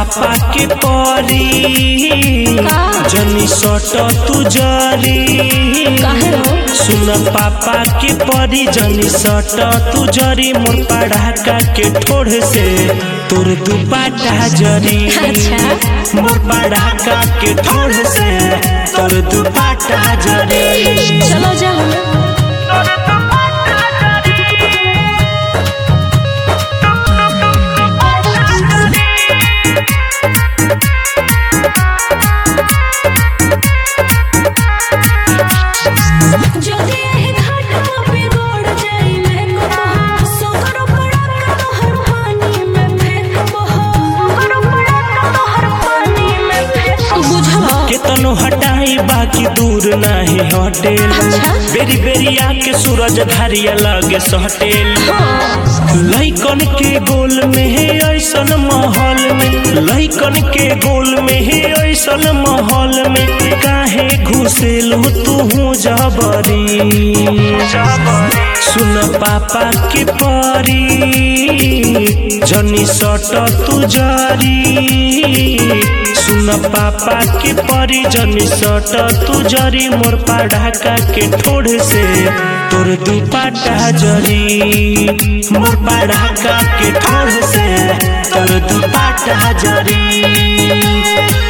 पापा के परी जनी सट तू जरी काहे हो सुन पापा के परी जनी सट तू जरी मोर पढ़ाका के ठोड़ से तोर दुपाटा जरी अच्छा। मोर पढ़ाका के ठोड़ से तोर दुपाटा जरी चलो जाओ যদি এই घाटवा पे गोड़ जाई मैं को सोकरो पड़ा के तोहर पानी में फेंकबो सोकरो पड़ा के तोहर पानी में फेंकबो बुझला केतनो हटाई बाकी दूर नाही हटेल अच्छा। बेरी बेरी आके सूरज धारिया लगे सटेल लैकन के गोल में है ऐसन माहौल में लैकन के गोल में है ऐसन माहौल में काहे घुसेलू तू जबरी सुन पापा के परी जनी सट तू जरी सुन पापा के परी जनी सट तू जरी मोर पढ़ाका के ठोड़ से तोर दुपाटा जरी मोर पढ़ाका के ठोड़ से तोर दुपाटा जरी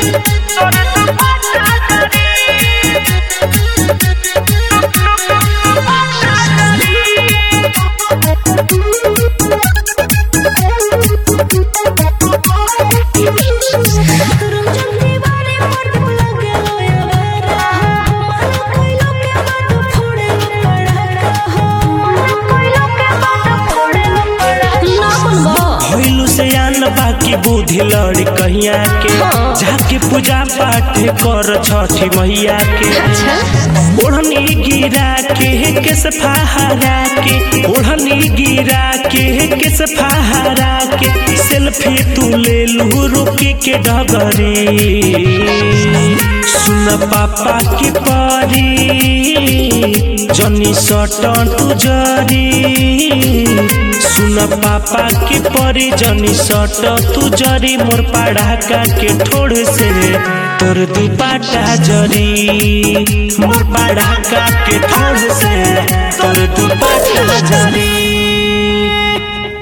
रंजन दीवाने पर लगे लोया मन कोइलो के बात फोड़े पड़ा मन कोइलो के बात फोड़े पड़ा ना बनबो भइलू से आन बाकी बुद्धि लड़ी कहिया के हाँ। जाके पूजा पाठ कर छठी मैया के अच्छा ओढ़नी गिरा के केस फहरा के ओढ़नी गिरा के केस फहरा के सेल्फी तू ले लू रुकी के डगरी सुन पापा के परी जनी सटन तू जरी सुन पापा के परी जनी सट तू जरी मोर पढ़ाका के ठोड़ से तोर दुपाटा जरी मोर पढ़ाका के ठोड़ से तोर दुपाटा जरी